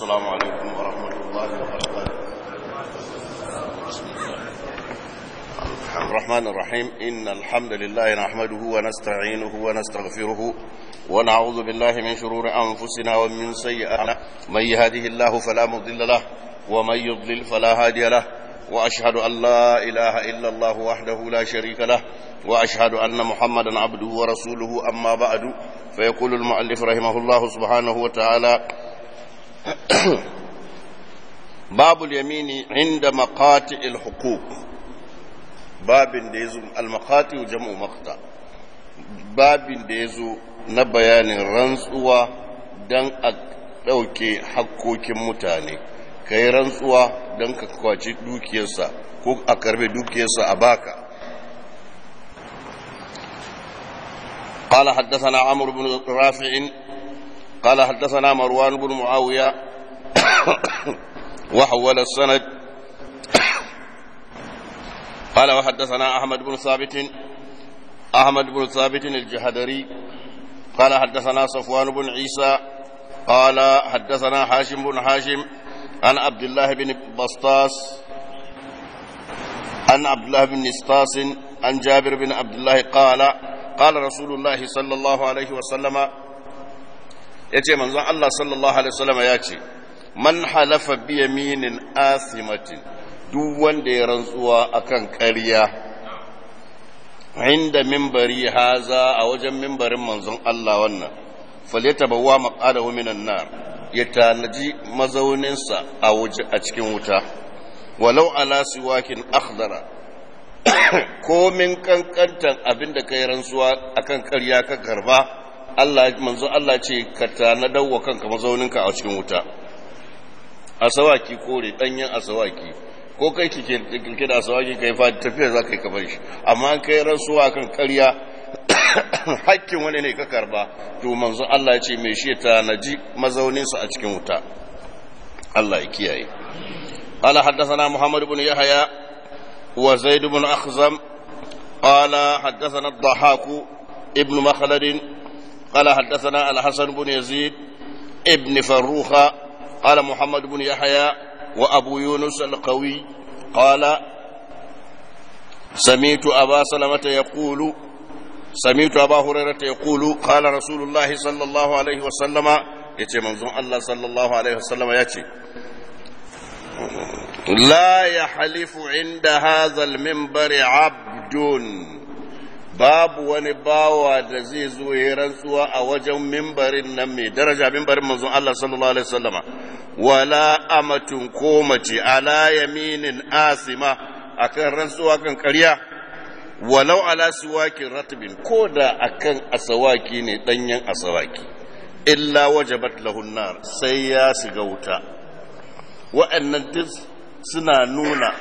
السلام عليكم ورحمة الله وبركاته الرحمن الرحيم إن الحمد لله نحمده ونستعينه ونستغفره ونعوذ بالله من شرور أنفسنا ومن سيئات من يهده الله فلا مضل له ومن يضلل فلا هادي له وأشهد أن لا إله إلا الله وحده لا شريك له وأشهد أن محمدا عبده ورسوله أما بعد فيقول المؤلف رحمه الله سبحانه وتعالى باب اليمين عند مقاطع الحقوق باب ديزو المقاطع جمع مقطع باب ديزو na bayanin rantsuwa don a ɗauke hakkokin mutane ka yi rantsuwa don ka kwaci dukiyarsa ko a karbe dukiyarsa a baka قال حدثنا عمرو بن رافع قال حدثنا مروان بن معاوية وحول السند قال وحدثنا أحمد بن ثابت أحمد بن ثابت الجهدري قال حدثنا صفوان بن عيسى قال حدثنا حاشم بن حاشم عن عبد الله بن بسطاس عن عبد الله بن نسطاس عن جابر بن عبد الله قال قال رسول الله صلى الله عليه وسلم yace manzon Allah sallallahu alaihi wasallam ya ce man halafa bi yaminin asimatin duk wanda ya rantsuwa akan ƙarya inda mimbari haza a wajen mimbarin manzon Allah wannan falyatabawwa maqadahu minan nar ya tanaji mazauninsa a waje a cikin wuta walau ala siwakin akhdara komin kankantan abinda kai rantsuwa akan ƙarya ka karba Allah manzo Allah ce ka tanadar wa kanka mazauninka a cikin wuta asawaki kore danyen asawaki ko kai kike kike da asawaki kai fa tafiya za ka yi kamar shi amma kai rantsuwa kan ƙarya hakkin wani ne ka karba to manzo Allah ya ce mai shi ta naji mazauninsa a cikin wuta Allah ya kiyaye قال حدثنا محمد بن يحيى وزيد بن أخزم قال حدثنا الضحاك ابن مخلد قال حدثنا الحسن بن يزيد ابن فروخ قال محمد بن يحيى وأبو يونس القوي قال سمعت أبا سلمة يقول سمعت أبا هريرة يقول قال رسول الله صلى الله عليه وسلم يتي منظوم الله صلى الله عليه وسلم يتي لا يحلف عند هذا المنبر عبد babu wani bawa da zai zo ya rantsuwa a wajen mimbarin nan mai daraja mimbarin manzon Allah sallallahu alaihi wasallama wala amatun ko mace ala yaminin asima akan rantsuwa kan ƙarya walau ala siwakin ratbin ko da akan asawaki ne danyen asawaki illa wajabat lahun nar sai ya shiga wuta wa'annan duk suna nuna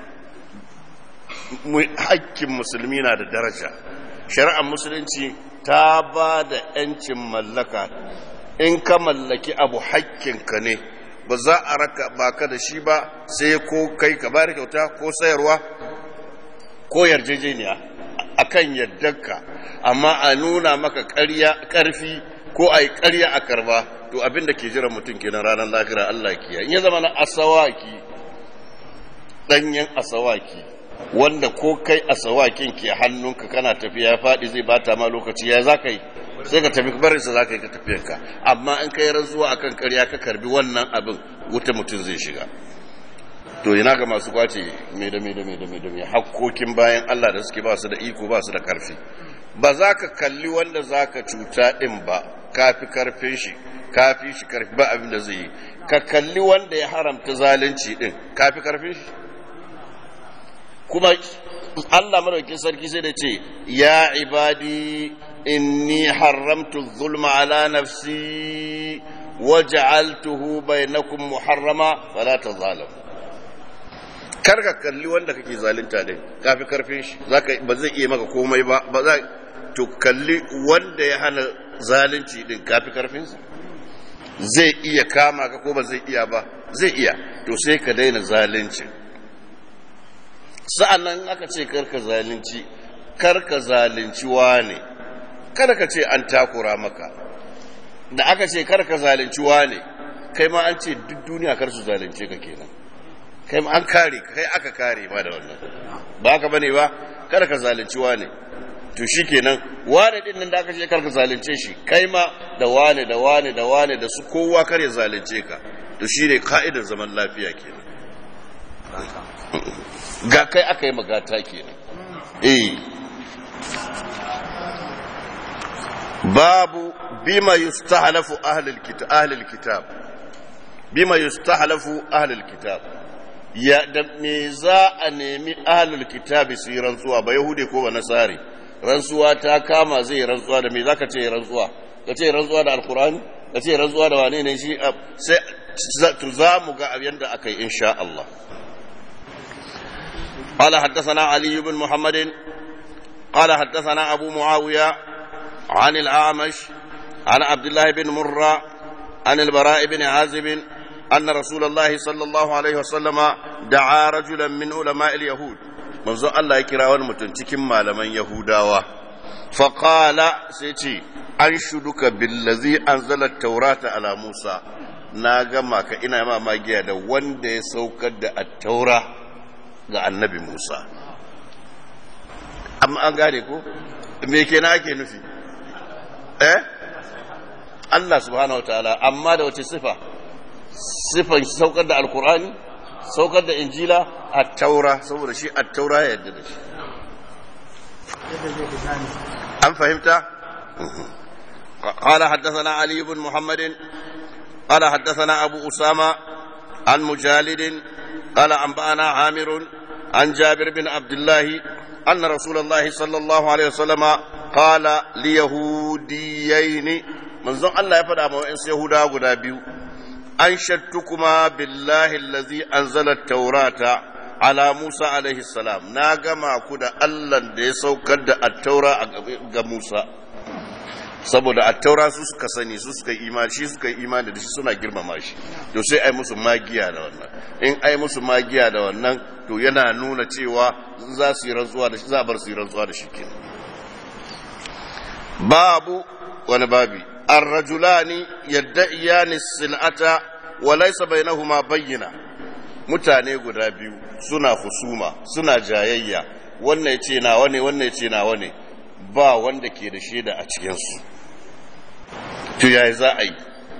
hakkin musulmi na da daraja shari'ar musulunci ta ba da 'yancin mallaka in ka mallaki abu hakkinka ne ba za a raka baka da shi ba sai ko kai ka bari kyauta ko sayarwa ko yarjejeniya a kan yardarka amma a nuna maka ƙarfi ko a yi ƙarya a karba to abin da ke jiran mutum kenan ranar lahira Allah kiya in ya zama na asawaki ɗanyen asawaki wanda ko kai asawakin ke hannunka kana tafiya ya faɗi zai bata ma lokaci ya za ka yi sai ka tafi barinsa za ka yi ka tafiyanka amma in ka yi rantsuwa a kan karya ka karbi wannan abin wuta mutum zai shiga to ina ga masu kwace mai da mai da mai da mai da mai hakkokin bayan Allah da suke ba su da iko ba su da karfi ba za ka kalli wanda za ka cuta ɗin ba kafi karfin shi kafi shi karfi ba abin da zai yi ka kalli wanda ya haramta zalunci ɗin kafi karfin shi kuma Allah madaukin sarki sai da ce ya ibadi inni haramtu zulma ala nafsi waj'altuhu bainakum muharrama fala tazalamu kar ka kalli wanda kake zalunta din kafi karfin shi zaka ba zai iya maka komai ba ba za to kalli wanda ya hana zalunci din kafi karfin sa zai iya kama ka ko ba zai iya ba zai iya to sai ka daina zalunci sa'annan aka ce karka zalunci karka zalunci wane kada ka ce an takura maka da aka ce karka zalunci wane kai ma an ce duk duniya kar su zalunce ka kenan kai ma an kare kai aka kare ma da wannan ba ka bane ba kada ka zalunci wane to shi kenan wane din nan da aka ce karka zalunce shi kai ma da wane da wane da wane da su kowa kar ya zalunce ka to shi ne ka'idar zaman lafiya kenan ga kai aka yi magata kenan eh babu bima yustahlafu ahlul kitab ahlul kitab bima yustahlafu ahlul kitab ya da me za a nemi ahlul kitab su yi rantsuwa ba yahudi ko ba nasari rantsuwa ta kama zai rantsuwa da me zaka ce rantsuwa ka ce rantsuwa da alqur'ani ka ce rantsuwa da wane ne shi sai za mu ga yanda aka yi insha Allah قال حدثنا علي بن محمد قال حدثنا أبو معاوية عن الأعمش عن عبد الله بن مرة عن البراء بن عازب أن رسول الله صلى الله عليه وسلم دعا رجلا من علماء اليهود منذ الله يكرا ونمتنتكم مالما يهودا فقال سيتي أنشدك بالذي أنزل التوراة على موسى na gama ka ina ma magiya da wanda ya saukar da attaura ga annabi Musa amma an gane ko me kenan ake nufi eh Allah subhanahu wa ta'ala amma da wace sifa sifan saukar da alkur'ani saukar da injila a taura saboda shi a taura ya yadda da shi an fahimta قال حدثنا علي بن محمد قال حدثنا أبو أسامة عن مجالد قال أنبأنا عامر عن جابر بن عبد الله أن رسول الله صلى الله عليه وسلم قال ليهوديين من زن الله يفدى ما وإنس يهودا قدا بيو أنشدتكما بالله الذي أنزل التوراة على موسى عليه السلام ناغما كدا الله دي سوكد التوراة موسى saboda attaura su suka sani su suka imani shi suka yi imani da shi suna girmama shi to sai ai musu magiya da wannan in ai musu magiya da wannan to yana nuna cewa za su yi rantsuwa da shi za a bar su yi rantsuwa da shi kenan babu wani babi ar-rajulani yadda'iyani sil'ata wa laysa bainahuma bayyina mutane guda biyu suna husuma suna jayayya wannan yace nawa ne wannan yace nawa ne ba wanda ke da shaida a cikinsu to yayi za a yi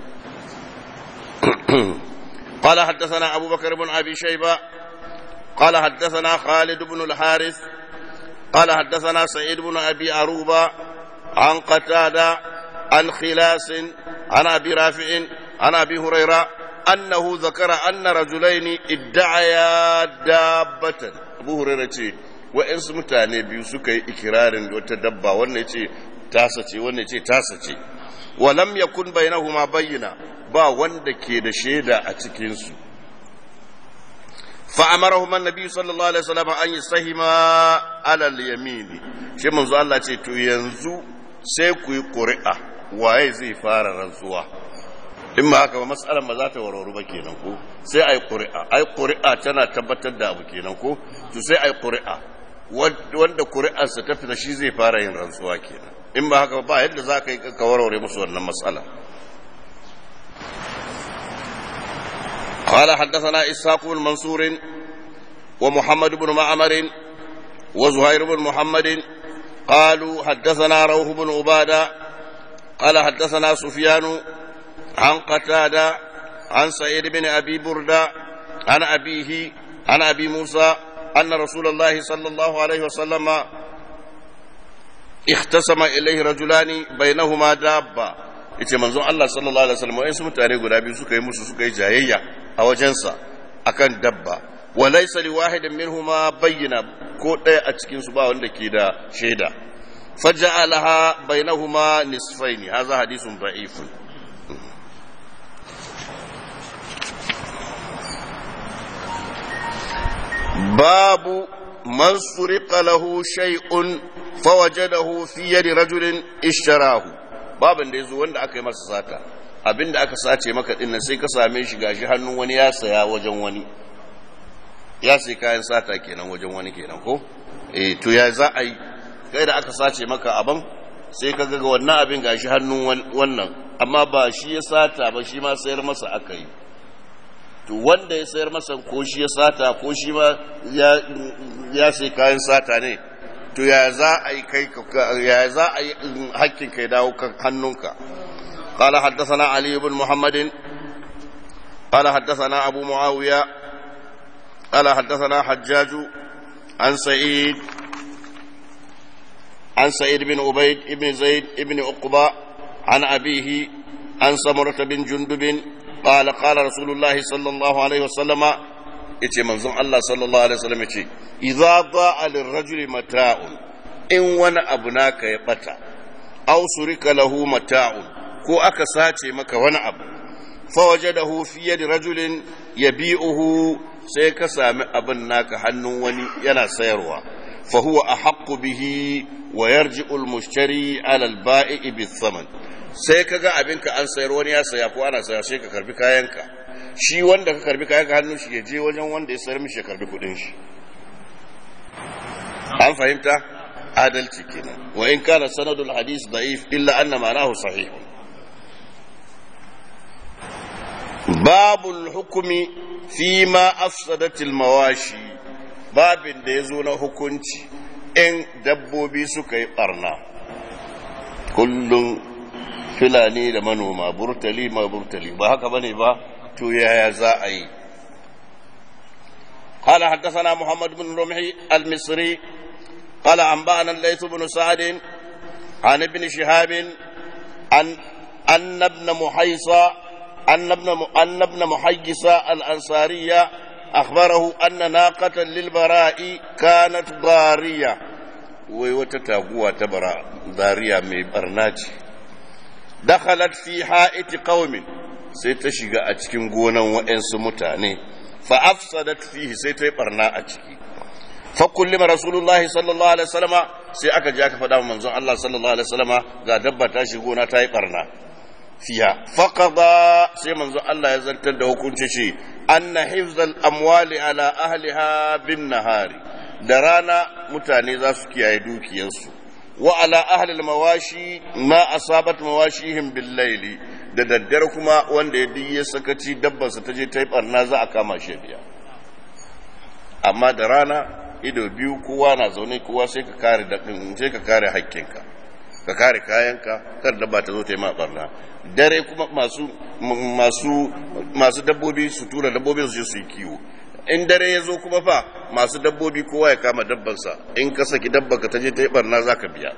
قال حدثنا أبو بكر بن أبي شيبة قال حدثنا خالد بن الحارث قال حدثنا سعيد بن أبي أروبة عن قتادة عن خلاس عن أبي رافع عن أبي هريرة أنه ذكر أن رجلين ادعيا دابة أبو هريرة wa'yansu mutane biyu suka yi ikirarin wata dabba wannan ce tasa ce wannan ce tasa ce walam yakun bainahuma bayyana ba wanda ke da shaida a cikinsu fa'amarahum annabi sallallahu alaihi wasallam an yastahima ala al-yamin shi manzo Allah ce to yanzu sai ku yi ƙuri'a waye zai fara rantsuwa in ma haka ba matsalar ba za ta warwaru ba kenan ko sai ai ƙuri'a ai ƙuri'a tana tabbatar da abu kenan ko to sai ai ƙuri'a wanda ƙuri'arsa ta fita shi zai fara yin rantsuwa kenan in ba haka ba yadda za ka yi ka warware musu wannan matsala قال حدثنا إسحاق بن منصور ومحمد بن معمر وزهير بن محمد قالوا حدثنا روح بن عبادة قال حدثنا سفيان عن قتادة عن سعيد بن أبي بردة عن أبيه عن أبي موسى أن رسول الله صلى الله عليه وسلم اختصم إليه رجلان بينهما دابة yace manzon Allah sallallahu alaihi wasallam wa'in su mutane guda biyu suka yi musu suka yi jayayya a wajensa akan dabba wa laysa li wahidin minhuma bayyana ko ɗaya a cikin su ba wanda ke da shaida faja'alaha bainahuma nisfaini hadha hadithun da'ifun باب من سرق له شيء فوجده في يد رجل اشتراه babin da yazo wanda aka yi masa sata abinda aka sace maka din sai ka same shi gashi hannun wani ya saya wajen wani ya sai kayan sata kenan wajen wani kenan ko eh to ya za a yi kai da aka sace maka aban sai ka ga wannan abin gashi hannun wannan amma ba shi ya sata ba shi ma sayar masa aka yi to wanda ya sayar masa ko shi ya sata ko shi ma ya sai kayan sata ne to ya za a yi kai ya za a yi hakkin kai dawo kan hannunka قال حدثنا علي بن محمد قال حدثنا أبو معاوية قال حدثنا حجاج عن سعيد عن سعيد بن عبيد بن زيد بن عقبة عن أبيه عن سمرة بن جندب قال قال رسول الله صلى الله عليه وسلم yace manzon Allah sallallahu alaihi wasallam yace idza da'a lirrajuli mata'un in wani abu naka ya bata aw surika lahu mata'un ko aka sace maka wani abu fa wajadahu fi yadi rajulin yabi'uhu sai ka sami abin naka hannun wani yana sayarwa fa huwa ahaqqu bihi wa yarji'u al-mushtari 'ala al-ba'i bi-thaman sai kaga abinka an sayar wani ya saya ko ana saya sai ka karbi kayanka shi wanda ka karbi kayanka hannun shi ya je wajen wanda ya sayar mishi ya karbi kudin shi an fahimta adalci kenan wa in kana sanadul hadith da'if illa anna ma'nahu sahih babul hukumi fi ma afsadatil mawashi babin da ya zo na hukunci in dabbobi suka yi barna kullum filani da manoma burtali ma burtali ba haka bane ba to yaya za a yi قال حدثنا محمد بن رمحي المصري قال أنبأنا الليث بن سعد عن ابن شهاب عن أن ابن محيصة أن ابن أن ابن محيصة الأنصارية أخبره أن ناقة للبراء كانت ضارية وتتاقوى تبرا ضارية من برناج دخلت في حائط قوم سيتشيغا أتكين قونا وإنس متاني فأفسدت فيه سيتي برنا أتكي فكلم رسول الله صلى الله عليه وسلم سي أكا جاك فدام منزون الله صلى الله عليه وسلم قا دبا تاشي قونا تاي برنا fiya faƙaɗa sai manzo Allah ya zartar da hukunci shi anna hifzal amwali ala ahliha bin nahari da rana mutane za su kiyaye dukiyarsu wa ala ahlil mawashi ma asabat mawashihim bil laili da daddare kuma wanda ya diye sakaci dabbarsa ta je ta yi barna za a kama shi biya amma da rana ido biyu kowa na zaune kowa sai ka kare sai ka kare hakkinka ka kare kayanka kar dabba ta zo ta yi ma barna dare kuma masu masu masu dabbobi su tura dabbobi su je su yi kiwo in dare ya zo kuma fa masu dabbobi kowa ya kama dabbansa in ka saki dabba ka ta je ta yi barna za ka biya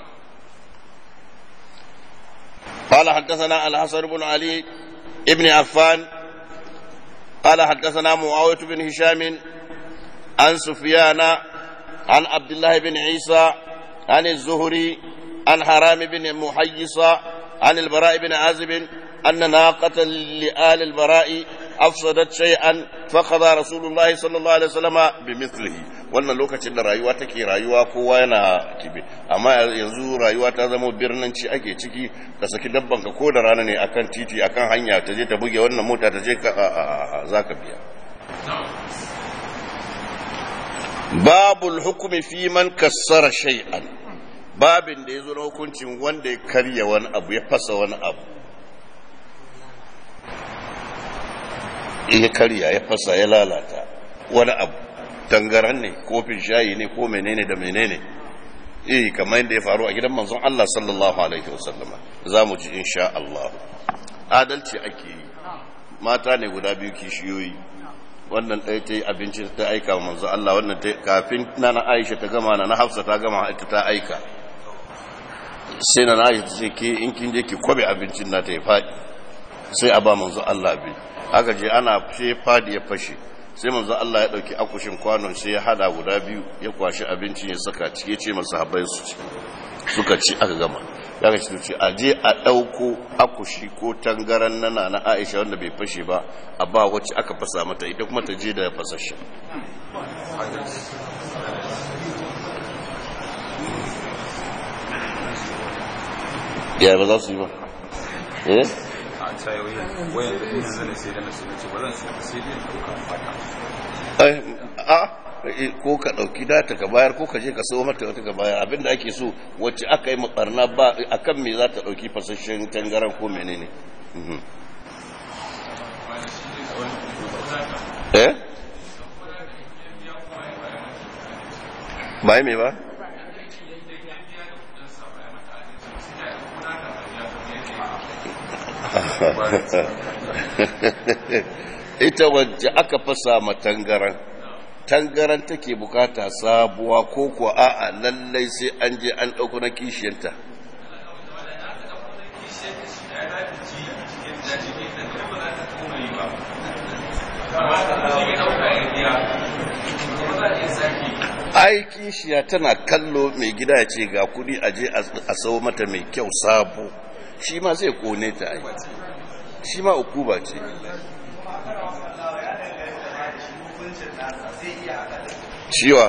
قال حدثنا الحسن بن علي ابن عفان قال حدثنا معاوية بن هشام عن سفيان عن عبد الله بن عيسى عن الزهري عن حرام بن محيصة عن البراء بن عازب أن ناقة لآل البراء أفسدت شيئا فقضى رسول الله صلى الله عليه وسلم بمثله wannan lokacin da rayuwa take rayuwa kowa yana kibe amma yanzu rayuwa ta zama birnanci ake ciki ka saki dabban ka ko da rana ne akan titi akan hanya ta je ta buge wannan mota ta je ka za ka biya babul hukumi fi man kassara shay'an babin da ya zo na hukuncin wanda ya karya wani abu ya fasa wani abu ya karya ya fasa ya lalata wani abu tangaran ne kofin shayi ne ko menene da menene eh kamar yadda ya faru a gidan manzon Allah sallallahu alaihi wasallama za mu ji insha Allah adalci ake yi mata ne guda biyu kishiyoyi wannan ɗaya ta yi abinci ta aika wa manzon Allah wannan kafin na na Aisha ta gama na na Hafsa ta gama ita ta aika sai na Aisha ta ce ke in kin je ki kwabe abincin na ta ya faɗi sai a ba manzon Allah bi aka je ana sai fadi ya fashe sai manzo Allah ya dauki akushin kwanon sai ya hada guda biyu ya kwashi abincin ya saka ciki ya ce masa habai su ci suka ci aka gama ya ga ce a je a dauko akushi ko tangaran nana na Aisha wanda bai fashe ba a ba wacce aka fasa mata ita kuma ta je da fasashe ya ba za su yi ba eh a tsayoyin wayan da ina zane sai da na su ce ba zan sai sai dai ɗauka fata a ko ka ɗauki data ka bayar ko ka je ka sayo mata wata ka bayar abinda ake so wacce aka yi makarna ba akan me za ta ɗauki fasashen tangaran ko menene eh ba yi me ba ita wacce aka fasa ma tangaran tangaran take bukata sabuwa ko kuwa a'a lallai sai an je an ɗauko na kishiyanta ai kishiya tana kallo mai gida ya ce ga kudi a je a sau mata mai kyau sabo shi ma zai kone ta ai shi ma ukuba ce ciwa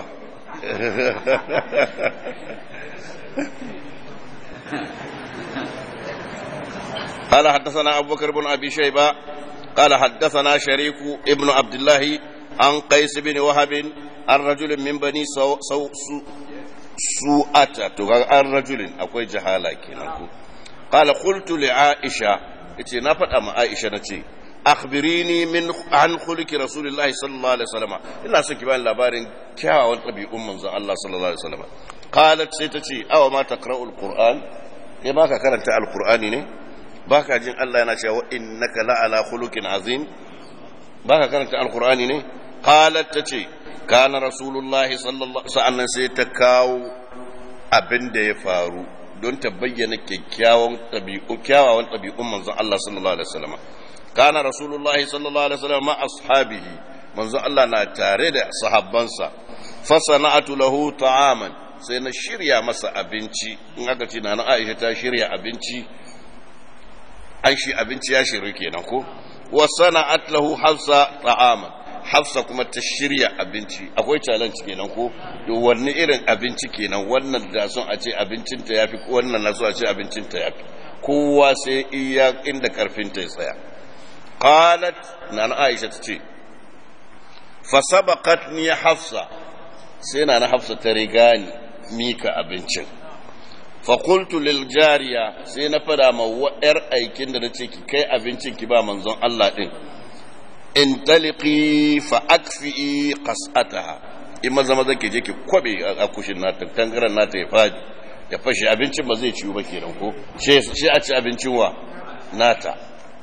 قال حدثنا أبو بكر بن أبي شيبة قال حدثنا شريك ابن عبد الله عن قيس بن وهب عن رجل من بني سو سو سو سوءة عن رجل أكوي جهالة كنا قال قلت لعائشة إتي نفت أما عائشة نتي akhbirini min an khuluki rasulillahi sallallahu alaihi wasallam ina son ki bani labarin kyawawan ɗabi'un manzon Allah sallallahu alaihi wasallam qalat sai ta ce awa ma taqra'ul qur'an ya baka karanta alqur'ani ne baka jin Allah yana cewa innaka la'ala khuluqin azim baka karanta alqur'ani ne qalat ta ce kana rasulullahi sallallahu sa'annan sai ta kawo abin da ya faru don ta bayyana kyakkyawan ɗabi'u kyawawan ɗabi'un manzon Allah sallallahu alaihi wasallam كان رسول الله صلى الله عليه وسلم مع أصحابه منذ الله ناتاري دا صحابانسا فصنعت له طعاما سينا شريا مسا أبنتي نغاكتي نانا عائشة تا شريا أبنتي أنشي أبنتي يا شريكي نكو وصنعت له حفصة طعاما hafsa kuma ta shirya abinci akwai challenge kenan ko to wanne irin abinci kenan wannan da son a ce abincinta yafi wannan na so a ce abincinta yafi kowa sai iya inda karfinta ya tsaya qalat na na aisha ta ce fasabaqat ni hafsa sai na na hafsa ta riga ni mika abincin fakultu lil jariya sai na fada ma yar aikin da nace ki kai abincin ki ba manzon Allah din in taliki fa akfi qas'ataha in maza maza ke je ki kwabe a kushin nata tangaran nata ya fadi ya fashe abincin ba zai ciwu ba kenan ko shi a ci abincin wa nata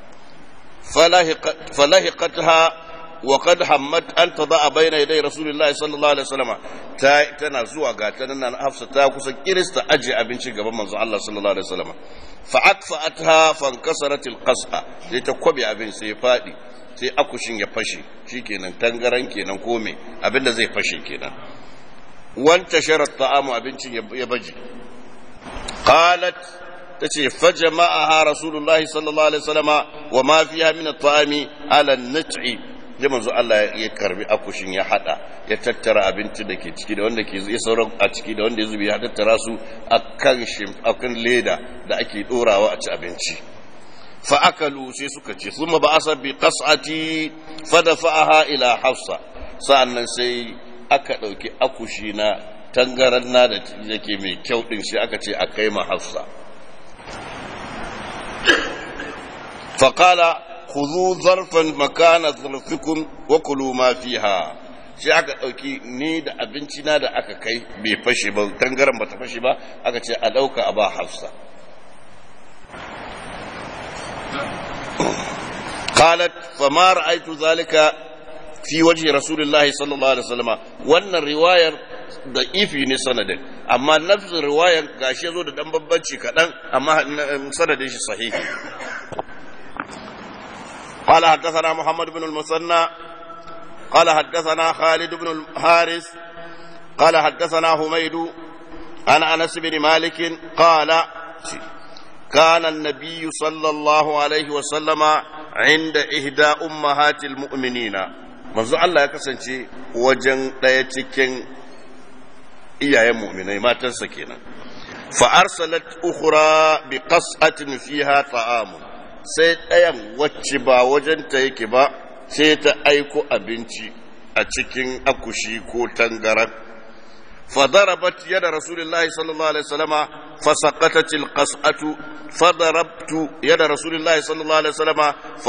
falahiqatha wa qad hammat an tada bayna yaday rasulillahi sallallahu alaihi wasallam ta tana zuwa ga ta nan hafsa ta kusa kirista aje abinci gaban manzo Allah sallallahu alaihi wasallam fa akfa'atha fankasarat alqas'a sai ta kwabe abin sai ya fadi sai akushin ya fashe shikenan tangaran kenan ko me abinda zai fashe kenan wanta sharat ta'amu abincin ya baje qalat tace fajama'aha rasulullahi sallallahu alaihi wasallama wa ma fiha min at-ta'ami ala an-nat'i da manzo Allah ya karbi akushin ya hada ya tattara abinci da ke ciki da wanda ke ya sauran a ciki da wanda ya zubi ya tattara su akan shim akan leda da ake dorawa a ci abinci fa akalu sai suka ce thumma ba'asa bi qas'ati fa dafa'aha ila hafsa sa'annan sai aka dauki akushi na tangaran na da yake mai kyau din shi aka ce a kai ma hafsa فقال خذوا ظرفا مكان ظرفكم وكلوا ما فيها shi aka ɗauki ni da abinci na da aka kai bai fashe ba tangaran ba ta fashe ba aka ce a ɗauka a ba hafsa qalat fama ra'aytu zalika fi wajhi rasulillahi sallallahu alaihi wasallam wannan riwayar da ifi ne sanadin amma nafsin riwayar gashi zo da dan babbanci kaɗan amma sanadin shi sahihi قال حدثنا محمد بن المثنى قال حدثنا خالد بن الحارث قال حدثنا حميد عن انس بن مالك قال كان النبي صلى الله عليه وسلم عند احدى امهات المؤمنين manzo Allah ya kasance wajen ɗaya cikin iyayen mu'minai matansa kenan fa arsalat ukhra bi qas'atin fiha ta'amun sai ɗayan wacce ba wajenta yake ba sai ta aiko abinci a cikin akushi ko tangaran فضربت يد رسول الله صلى الله عليه وسلم فسقطت القصعة فضربت يد رسول الله صلى الله عليه وسلم ف...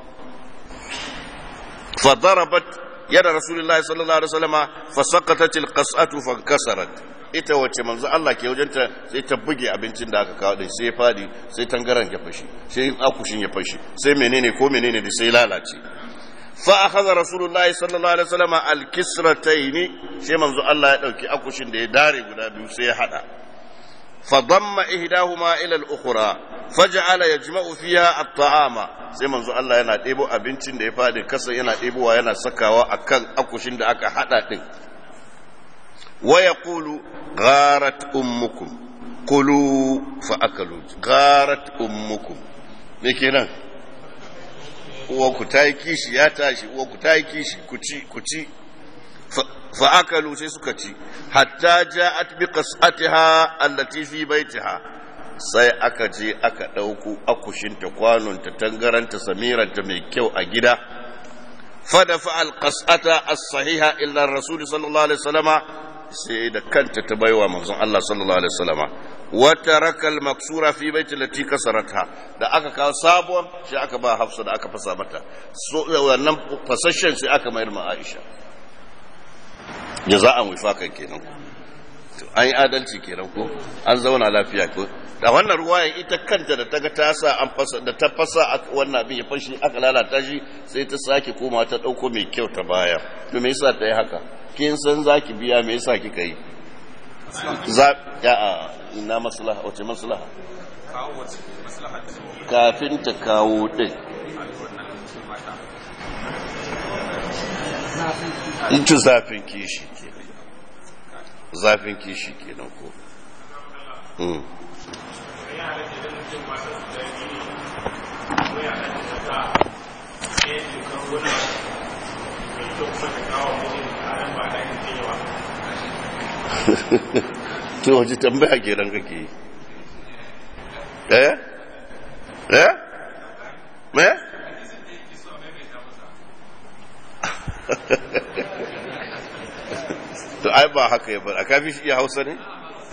فضربت يد رسول الله صلى الله عليه وسلم فسقطت القصعة فانكسرت ita wace manzo Allah ke wajenta sai ta buge abincin da aka kawo din sai fadi sai tangaran ya fashi sai akushin ya fashi sai menene ko menene da sai lalace fa akhadha rasulullahi sallallahu alaihi wasallam al-kisratayn sai manzo Allah ya dauki akushin da ya dare guda biyu sai ya hada fa damma ihdahuma ila al-ukhra faj'ala yajma'u fiha at-ta'ama sai manzo Allah yana debo abincin da ya fadi kasa yana debowa yana sakawa akan akushin da aka hada din wa yaqulu gharat ummukum kulu fa akalu gharat ummukum me kenan uwanku ta yi kishi ya tashi uwanku ta yi kishi ku ci ku ci fa'akalu sai suka ci hatta ja'at bi qas'atiha allati fi baitiha sai aka je aka ɗauko akushinta kwanonta tangaranta samiranta mai kyau a gida fadafa alqas'ata as-sahiha illa rasul sallallahu alaihi wasallama sai da kanta ta baiwa manzon Allah sallallahu alaihi wasallama wata rakal maksura fi baiti lati kasarata da aka kawo sabuwar shi aka ba hafsa da aka fasa mata so wannan fasashen sai aka mayar ma aisha jaza'an wifakan kenan to an yi adalci kenan ko an zauna lafiya ko da wannan ruwayan ita kanta da ta ga ta sa an fasa da ta fasa wannan abin ya fashi aka lalata shi sai ta sake koma ta dauko mai kyau ta baya to me yasa ta yi haka kin san zaki biya me yasa kika yi za ya ina maslaha wace maslaha kafin ta kawo din in ci zafin kishi ke zafin kishi ke nan ko to waje tambaya ke nan kake yi eh eh me to ai ba haka ya bar a kafi shi iya hausa ne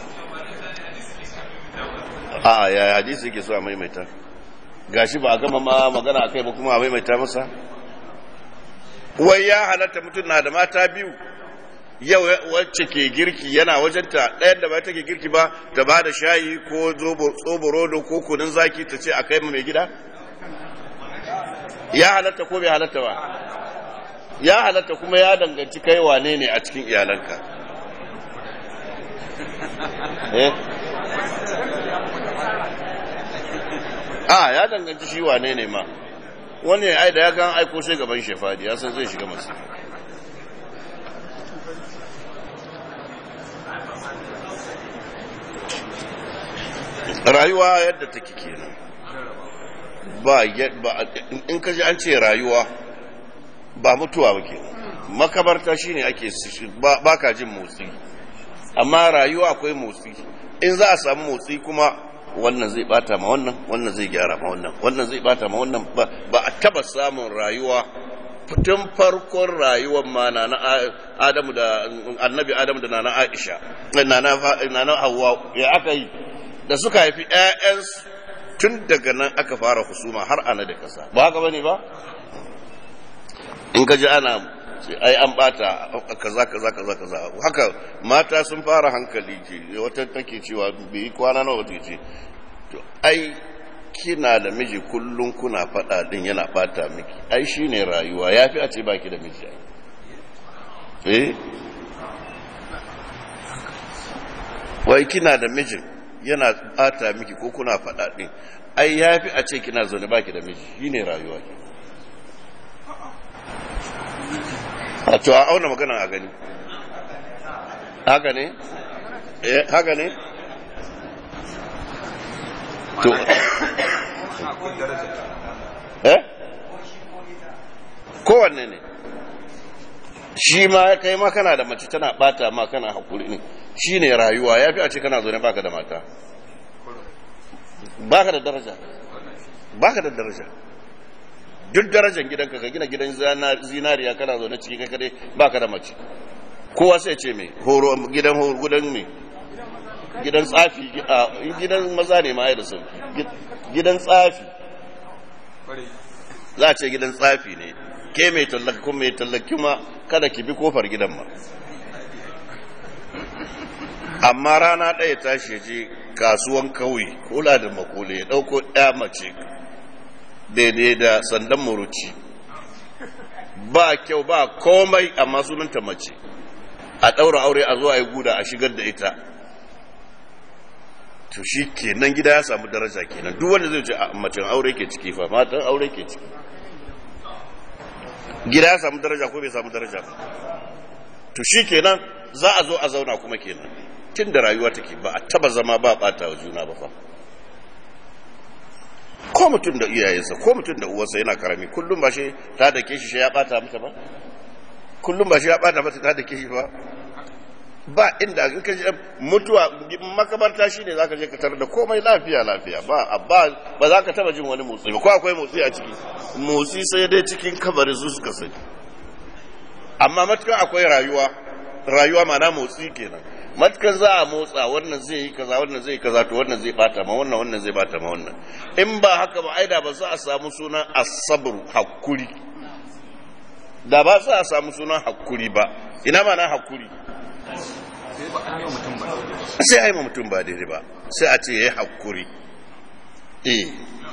a ya hadisi yake so a maimaita gashi ba a gama ma magana a kai ba kuma a maimaita masa wai ya halatta mutum na da mata biyu yau wacce ke girki yana wajenta ɗayan da ba ta ke girki ba ta ba da shayi ko tsoborodo ko kunun zaki ta ce a kai mai gida ya halatta ko bai halatta ba ya halatta kuma ya danganci kai wane ne a cikin iyalanka eh a ya danganci shi wane ne ma wani ai da ya gan aiko sai gaban shefadi ya san zai shiga masu rayuwa yadda take kenan ba in ka ji an ce rayuwa ba mutuwa ba kenan makabarta shine ake ba ka jin motsi amma rayuwa akwai motsi in za a samu motsi kuma wannan zai bata ma wannan wannan zai gyara ma wannan wannan zai bata ma wannan ba a taba samun rayuwa tun farkon rayuwar ma na adamu da annabi adamu da nana aisha nana hawa ya aka yi da suka haifi ƴaƴansu tun daga nan aka fara husuma har ana da kasa ba haka bane ba in ka ji ana ai an bata kaza kaza kaza kaza haka mata sun fara hankali ce wata take cewa bai kwana nawa wata ce to ai kina da miji kullum kuna faɗa din yana bata miki ai shine rayuwa yafi a ce baki da miji eh wai kina da mijin yana bata miki ko kuna faɗa din ai yafi a ce kina zaune baki da miji shine rayuwa ke a to a auna magana a gani haka ne eh haka ne to eh kowanne ne shi ma kai ma kana da mace tana bata ma kana hakuri ne shi ne rayuwa ya fi a ce kana zaune baka da mata baka da daraja baka da daraja duk darajar gidanka ka gina gidan zinariya kana zaune ciki kai kadai baka da mace kowa sai ce me horo gidan horo gidan me gidan tsafi gidan maza ne ma ya da sauki gidan tsafi za a ce gidan tsafi ne ke mai tallaki kuma mai tallaki ma kada ki bi kofar gidan ma amma rana ɗaya tashi je kasuwan kauye kula da makole ya ɗauko ɗaya mace daidai da sandan muruci ba kyau ba komai amma sunanta mace a ɗaura aure a zuwa ya guda a shigar da ita to shi kenan gida ya samu daraja kenan duk wanda zai ce a macen aure ke ciki fa matan aure ke ciki gida ya samu daraja ko bai samu daraja ba to shi kenan za a zo a zauna kuma kenan tun da rayuwa take ba a taba zama ba bata wa juna ba fa ko mutum da iyayensa ko mutum da uwarsa yana karami kullum ba shi ta da ke shi ya bata mata ba kullum ba shi ya bata mata ta da ke shi ba ba inda in ka mutuwa makabarta shine zaka je ka tarar da komai lafiya lafiya ba ba ba za ka taba jin wani motsi ba ko akwai motsi a ciki motsi sai dai cikin kabari su suka sani amma matukan akwai rayuwa rayuwa mana motsi kenan matukan za a motsa wannan zai yi kaza wannan zai yi kaza to wannan zai bata ma wannan wannan zai bata ma wannan in ba haka ba aida ba za a samu sunan asabru hakuri da ba za a samu sunan hakuri ba ina ma na hakuri sai a yi ma mutum ba daidai ba sai a ce ya yi hakuri eh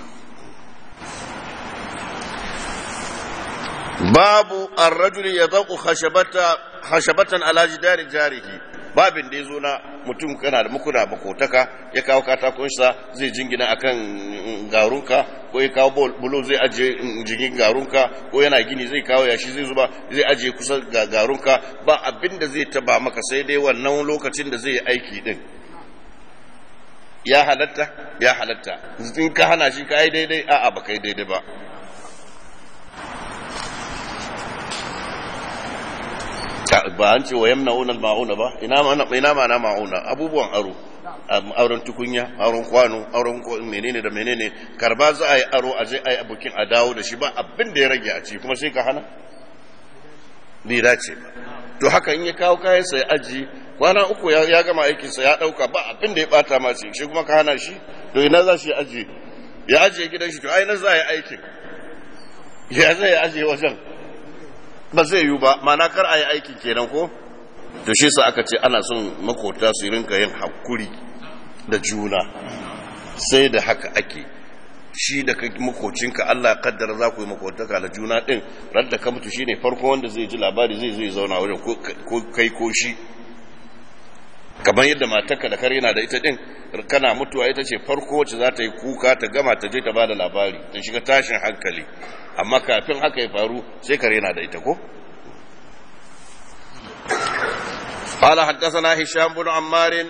babu arrajuli ya zaƙu khashabatan ala jidari jarihi babin da ya zo na mutum kana da mukuna makotaka ya kawo katakonsa zai jingina akan garunka ko ya kawo bulo zai ajiye jingin garunka ko yana gini zai kawo yashi zai zuba zai ajiye kusa ga garunka ba abin da zai taba maka sai dai wannan lokacin da zai yi aiki din ya halatta ya halatta in ka hana shi ka yi daidai a'a ba kai daidai ba ba an ce wa yamna unar ma'una ba ina ma na ma'una abubuwan aro auren tukunya auren kwano auren menene da menene karba za a yi aro a je a yi abokin a dawo da shi ba abin da ya rage a ci kuma sai ka hana bai dace ba to haka in ya kawo kayan sa ya aji kwana uku ya gama aikinsa ya dauka ba abin da ya bata ma shi kuma ka hana shi to ina za shi aji ya ajiye gidan shi to ai na za a yi aikin ya zai ajiye wajen ba zai yiwu ba mana kar a yi aiki kenan ko to shi sa aka ce ana son makota su rinka yin hakuri da juna sai da haka ake shi da kai makocinka Allah kaddara za ku yi makotaka da juna din radda ka mutu shine farko wanda zai ji labari zai zai zauna wajen ko kai ko shi kamar yadda matarka da kare yana da ita din kana mutuwa ita ce farko wacce za ta yi kuka ta gama ta je ta bada labari ta shiga tashin hankali amma kafin haka ya faru sai kare yana da ita ko قال حدثنا هشام بن عمار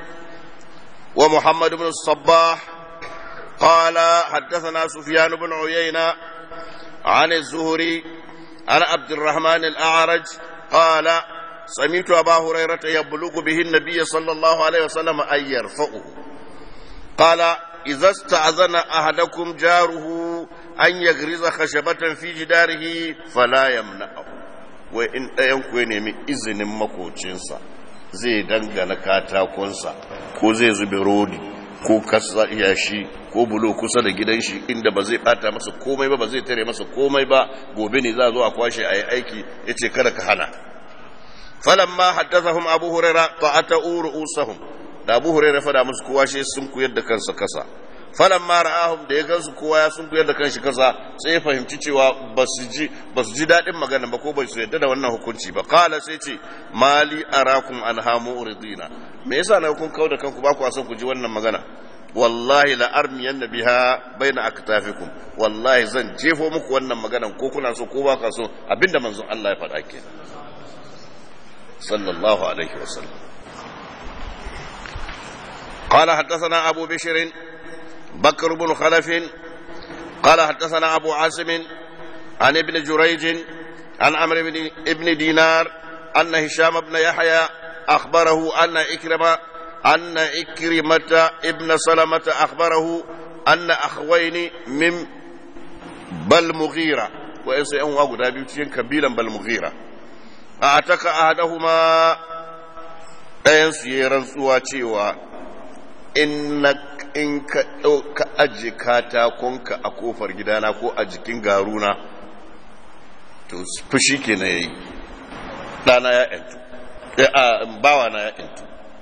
ومحمد بن الصباح قال حدثنا سفيان بن عيينة عن الزهري عن عبد الرحمن الأعرج قال سمعت أبا هريرة يبلغ به النبي صلى الله عليه وسلم أن يرفعه قال إذا استأذن أحدكم جاره أن يغرز خشبة في جداره فلا يمنعه وإن ينكو ينمي إذن مكوچنسا zai dangana katakonsa ko zai zube rodi ko kasa yashi ko bulo kusa da gidan shi inda ba zai bata masa komai ba ba zai tare masa komai ba gobe ne za a zo a kwashe a yi aiki ya ce kada ka hana falamma haddathahum abu huraira ta'ata'u ru'usahum da abu huraira fada musu kowa shi sun kuyar da kansa kasa falamma ra'ahum da ya gansu kowa ya sun kuyar da kanshi kasa sai ya fahimci cewa basu ji basu ji dadin magana ba ko bai su yadda da wannan hukunci ba qala sai ce mali arakum anhamu uridina me yasa na kun kauda kanku ba ku son ku ji wannan magana wallahi la armiyan biha baina aktafikum wallahi zan jefo muku wannan maganan ko kuna so ko ba ka so abinda manzon Allah ya faɗa kenan صلى الله عليه وسلم قال حدثنا أبو بشر بكر بن خلف قال حدثنا أبو عاصم عن ابن جريج عن عمرو بن ابن دينار أن هشام بن يحيى أخبره أن إكرمة أن إكرمة ابن سلمة أخبره أن أخوين من bal mughira wa'ansu yan uwa guda biyu cikin kabilan bal mughira a ataka ahadahuma ɗayan su yayi rantsuwa cewa in in ka ka aje katakonka a kofar gidana ko a jikin garuna to fushi kenan yayi ɗana ya yantu bawa na ya yantu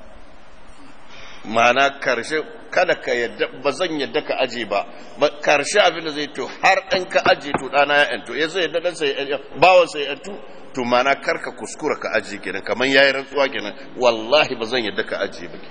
ma'ana karshe kada ka yadda ba zan yadda ka aje ba karshe abin da zai to har ɗan ka aje to ɗana ya yantu ya zai yadda ɗan sai bawan sai yantu to ma'ana kar ka kuskura ka aje kenan kamar yayi rantsuwa kenan wallahi ba zan yadda ka aje ba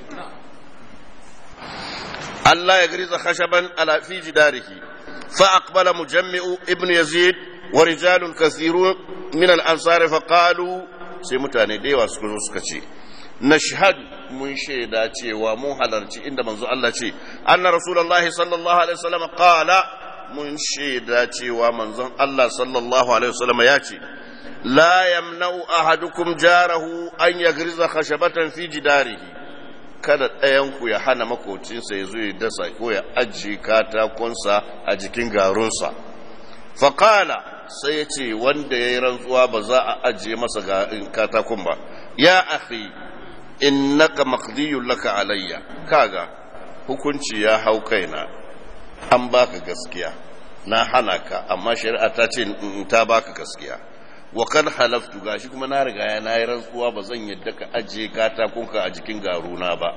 Allah ya griza khashaban ala fi jidarihi fa aqbala mujammi'u ibn yazid wa rijalun kathirun min al-ansar fa qalu sai mutane da yawa suka zo suka ce nashhad mun shaida cewa mun halarci inda manzo Allah ce anna rasulullahi sallallahu alaihi wasallam qala mun shaida cewa manzon Allah sallallahu alaihi wasallam ya ce la yamna'u ahadukum jarahu an yagriza khashabatan fi jidarihi kada ɗayan ku ya hana makocinsa ya zo ya dasa ko ya ajiye katakonsa a jikin garunsa faƙala sai ya ce wanda ya yi rantsuwa ba za a ajiye masa katakon ba ya akhi innaka maqdiyun laka alayya kaga hukunci ya hau kaina an baka gaskiya na hana ka amma shari'a ta ce ta baka gaskiya wa kan halaftu gashi kuma na riga ya na yi rantsuwa ba zan yadda ka ajiye katakunka a jikin garuna ba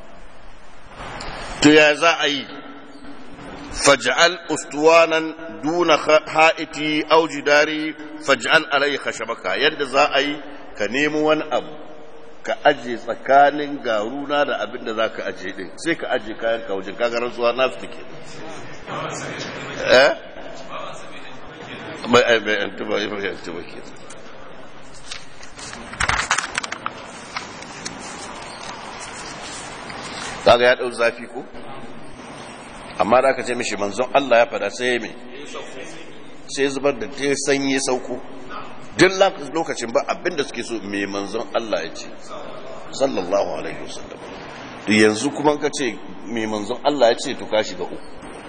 to ya za a yi faj'al ustuwanan duna ha'iti au jidari faj'al alayhi khashabaka yadda za a yi ka nemo wani abu ka aje tsakanin garuna da abin da za ka aje din sai ka aje kayan ka wajen kaga rantsuwa na fita ke eh bai bai antu ba bai antu ba ke kaga ya dau zafi ko amma da aka ce mishi manzon Allah ya fada sai mai sai zubar da ta sanyi sauko duk lokacin ba abinda suke so mai manzon Allah ya ce sallallahu alaihi wasallam to yanzu kuma ka ce mai manzon Allah ya ce to ka shiga uku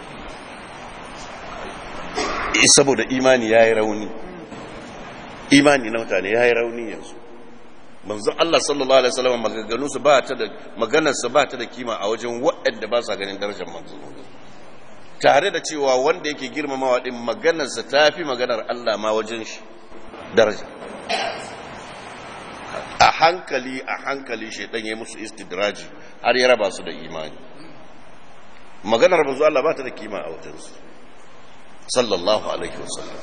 saboda imani ya yi rauni imani na mutane ya yi rauni yanzu manzon Allah sallallahu alaihi wasallam maganganunsa ba ta da maganarsa ba ta da kima a wajen waɗanda ba sa ganin darajar manzon tare da cewa wanda yake girmamawa din maganarsa ta fi maganar Allah ma wajen shi daraja a hankali a hankali shaidan ya musu istidraji har ya raba su da imani maganar manzo Allah ba ta da kima a wajensu sallallahu alaihi wasallam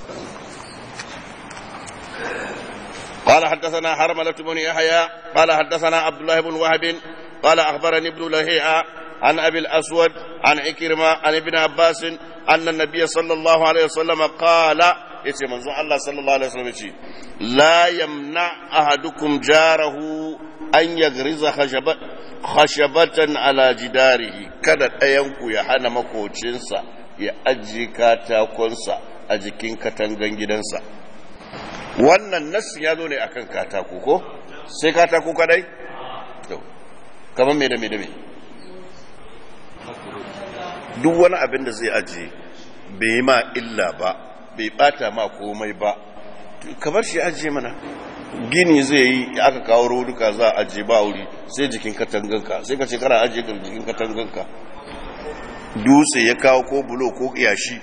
قال حدثنا حرملة بن يحيى قال حدثنا عبد الله بن وهب قال أخبرني ابن لهيعة عن أبي الأسود عن عكرمة عن ابن عباس أن النبي صلى الله عليه وسلم قال yace manzon Allah sallallahu alaihi wasallam yace la yamna ahadukum jarahu an yagriza khashabatan ala jidarihi kada ɗayan ku ya hana makocinsa ya ajiye katakonsa a jikin katangan gidansa wannan nassi ya zo ne akan katako ko sai katako kadai to kamar me da me da me duk wani abin da zai ajiye bai ma illa ba bai bata ma komai ba kamar shi ajiye mana gini zai yi aka kawo roduka za a ajiye ba wuri sai jikin katanganka sai ka ce kana ajiye ka jikin katanganka dutse ya kawo ko bulo ko yashi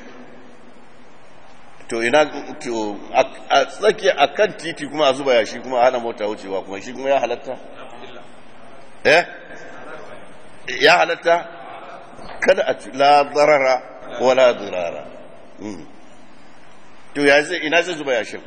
to ina to a tsaki a kan titi kuma a zuba yashi kuma a hana mota wucewa kuma shi kuma ya halatta eh ya halatta kada a la darara wala dirara to ya zai ina zai zuba yashin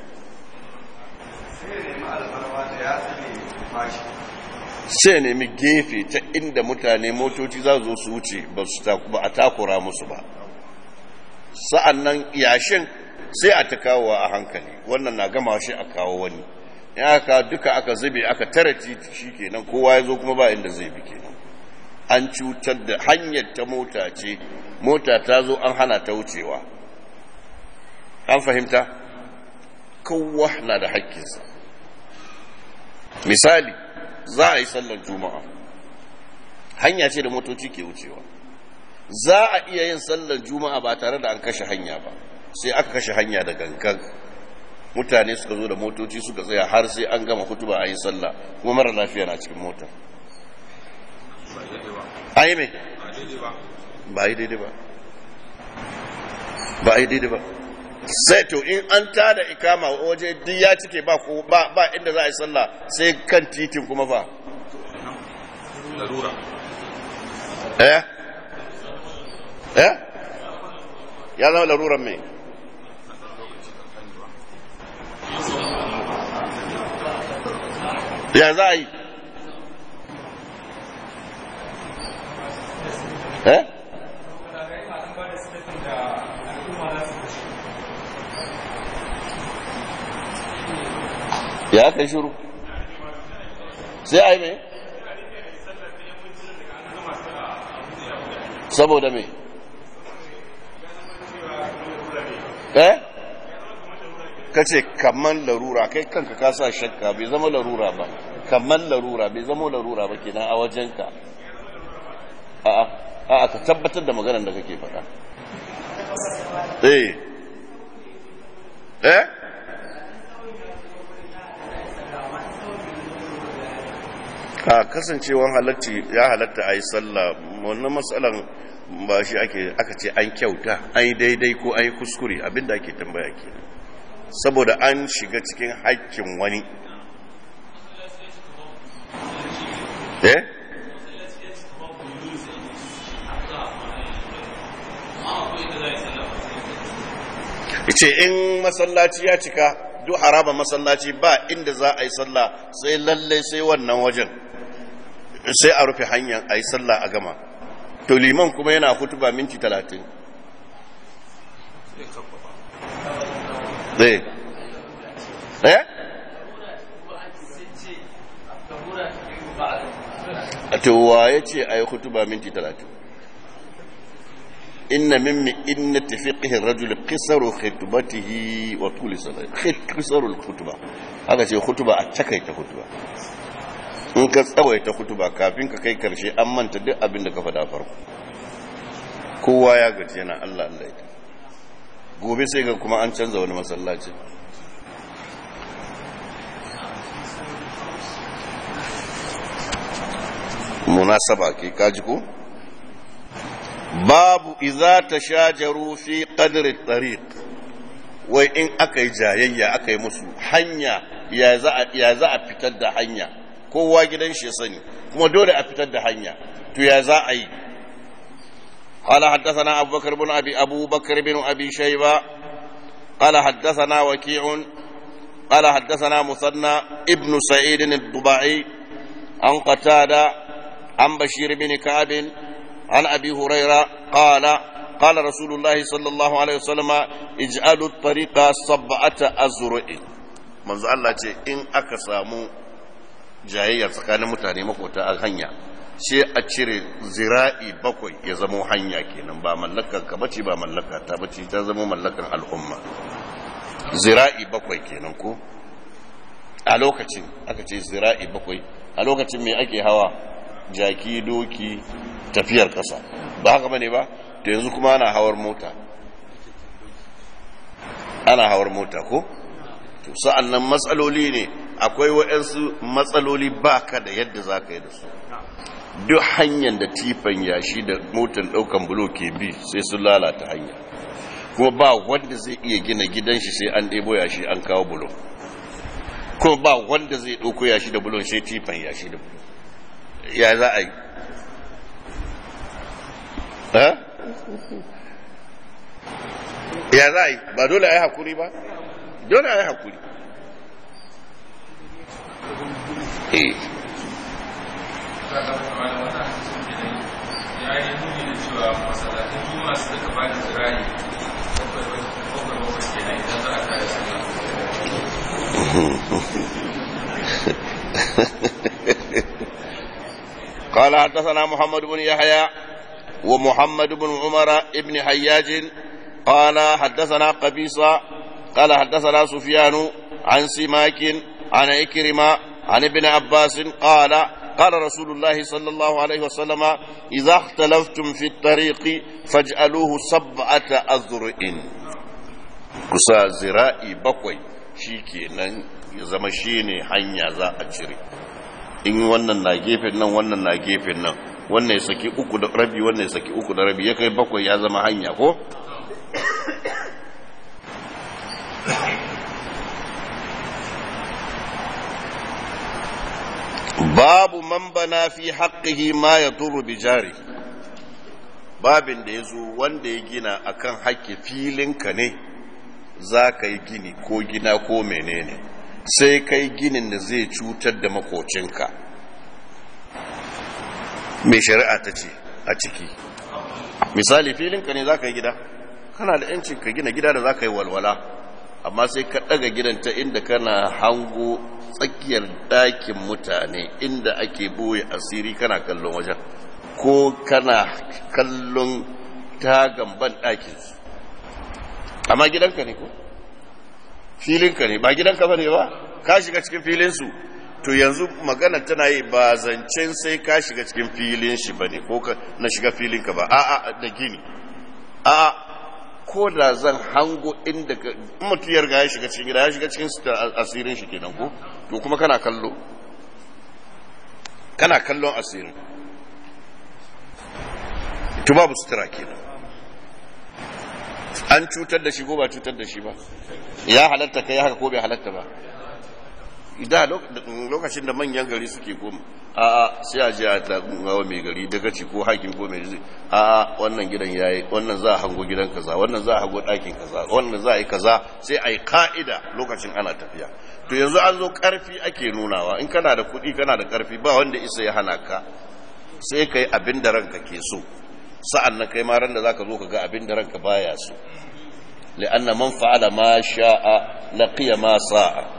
sai nemi gefe ta inda mutane motoci za zo su wuce ba a takura musu ba sa'an nan yashin sai a ta kawo a hankali wannan na gama shi a kawo wani in aka duka aka zube aka tara titi shi kenan kowa ya zo kuma ba inda zai bi kenan an cutar da hanyar ta mota ce mota ta zo an hana ta wucewa an fahimta kowa na da haƙƙinsa misali za a yi sallar juma'a hanya ce da motoci ke wucewa za a iya yin sallar juma'a ba tare da an kashe hanya ba sai aka kashe hanya da gangan mutane suka zo da motoci suka tsaya har sai an gama hutuba a yi sallah kuma mara lafiya na cikin motar a yi mai ba yi daidai ba ba yi daidai ba sai to in an tada ikama waje duk ya cike ba ko ba ba inda za a yi sallah sai kan titin kuma fa larura eh eh ya zama laruran mai ya za a yi eh ya kai shuru sai a yi mai saboda mai eh ka ce kamman larura kai kanka ka sa shakka bai zama larura ba kamman larura bai zama larura ba kenan a wajenka a'a a'a ka tabbatar da maganar da kake faɗa eh eh a kasancewan halatti ya halatta a yi sallah wannan matsalan ba shi ake aka ce an kyauta an yi daidai ko an yi kuskure abinda ake tambaya ke saboda an shiga cikin haƙƙin wani eh ce in masallaci ya cika duk haraba masallaci ba inda za a yi sallah sai lallai sai wannan wajen sai a rufe hanyar a yi sallah a gama to liman kuma yana hutuba minti talatin zai eh a towa ya ce a yi hutuba minti talatin inna mimmi inna tafiqihi rajul qisaru khutbatihi wa tuli salati qisaru khutba haka ce khutba a takaita khutba in ka tsawaita khutba kafin ka kai karshe an manta duk abin da ka faɗa farko kowa ya gaji yana Allah Allah ya gobe sai ga kuma an canza wani masallaci munasaba ke kaji ko babu iza ta shajaru fi qadri tariq wai in aka yi jayayya aka yi musu hanya ya za a fitar da hanya kowa gidan shi sani kuma dole a fitar da hanya to ya za a yi قال حدثنا أبو بكر بن أبي أبو بكر بن أبي شيبة قال حدثنا وكيع قال حدثنا مثنى ابن سعيد الضبعي عن قتادة عن بشير بن كعب عن أبي هريرة قال قال رسول الله صلى الله عليه وسلم اجعلوا الطريق سبعة أزرع manzo Allah ce in aka samu jayayyar tsakanin mutane makota a hanya sai a cire zira'i bakwai ya zamo hanya kenan ba mallakar ka bace ba mallaka ta bace ta zama mallakan al'umma zira'i bakwai kenan ko a lokacin aka ce zira'i bakwai a lokacin me ake hawa jaki doki tafiyar kasa ba haka bane ba to yanzu kuma ana hawar mota ana hawar mota ko to sa'an nan matsaloli ne akwai waɗansu matsaloli baka da yadda za ka yi da su duk hanyar da tifan yashi da motar ɗaukan bulo ke bi sai sun lalata hanya kuma ba wanda zai iya gina gidan shi sai an ɗebo yashi an kawo bulo kuma ba wanda zai ɗauko yashi da bulon sai tifan yashi da bulo ya za a yi ya za a yi ba dole a yi hakuri ba dole a yi hakuri eh ya yi nuni da cewa masalatan juma su daga ba da zirari bakwai bakwai bakwai kenan idan za a kare sallah قال حدثنا محمد بن يحيى ومحمد بن عمر ابن حياج قال حدثنا قبيصة قال حدثنا سفيان عن سماك عن إكرمة عن ابن عباس قال قال رسول الله صلى الله عليه وسلم إذا اختلفتم في الطريق فاجعلوه سبعة أذرع kusa zira'i bakwai shi kenan ya zama shi ne hanya za a cire in wannan na gefen nan wannan na gefen nan wannan ya saki uku da rabi wannan ya saki uku da rabi ya kai bakwai ya zama hanya ko babu man bana fi haqqihi ma yadurru bi jari babin da yazo wanda ya gina akan haƙƙi filinka ne za ka yi gini ko gina ko menene sai kai ginin da zai cutar da makocinka mai shari'a ta ce a ciki misali filinka ne za ka yi gida kana da 'yancin ka gina gida da za ka yi walwala amma sai ka ɗaga gidan ta inda kana hango tsakiyar ɗakin mutane inda ake boye asiri kana kallon wajen ko kana kallon tagan ban ɗakinsu amma gidanka ne ko filinka ne ba gidanka ba ne ba ka shiga cikin filinsu to yanzu magana tana yi ba zancen sai ka shiga cikin filin shi ba ne ko na shiga filinka ba a'a da gini a'a ko da zan hango inda mutu ya riga ya shiga cikin gida ya shiga cikin asirin shi kenan ko to kuma kana kallo kana kallon asirin to babu sutura kenan an cutar da shi ko ba cutar da shi ba ya halatta kai haka ko bai halatta ba da lokacin da manyan gari suke koma a a sai a je a gawa mai gari daga ci ko hakim ko mai zai a a wannan gidan yayi wannan za a hango gidan kaza wannan za a hango ɗakin kaza wannan za a yi kaza sai a yi ka'ida lokacin ana tafiya to yanzu an zo karfi ake nunawa in kana da kuɗi kana da karfi ba wanda isa ya hana ka sai ka yi abin da ranka ke so sa'an nan kai ma ran da zaka zo ka ga abin da ranka baya so li'anna man fa'ala ma sha'a laqiya ma sa'a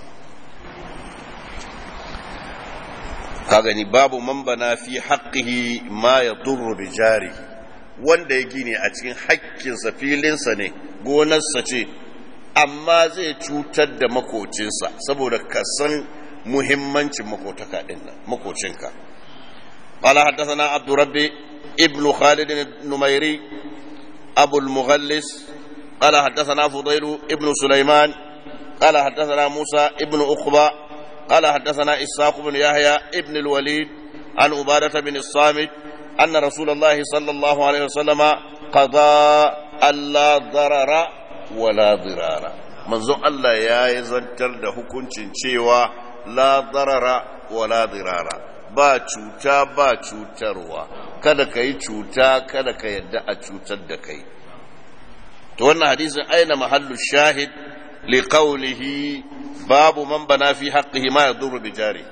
ka gani babu man bana fi haqqihi ma yadurru bi jari wanda ya gine a cikin haƙƙinsa filinsa ne gonarsa ce amma zai cutar da makocinsa saboda ka san muhimmancin makotaka din nan makocinka قال حدثنا عبد ربي ابن خالد النميري أبو المغلس قال حدثنا فضيل ابن سليمان قال حدثنا موسى ابن أقبى قال حدثنا إساق بن يحيى ابن الوليد عن عبادة بن الصامت أن رسول الله صلى الله عليه وسلم قضى ألا ضرر ولا ضرار منذ الله يا يزنتر ده hukuncin cewa la darara wala dirara ba cuta ba cutarwa kada ka yi cuta kada ka yadda a cutar da kai to wannan hadisin aina mahallu shahid li qawlihi babu man bana fi haqqihi ma yadurru bi jari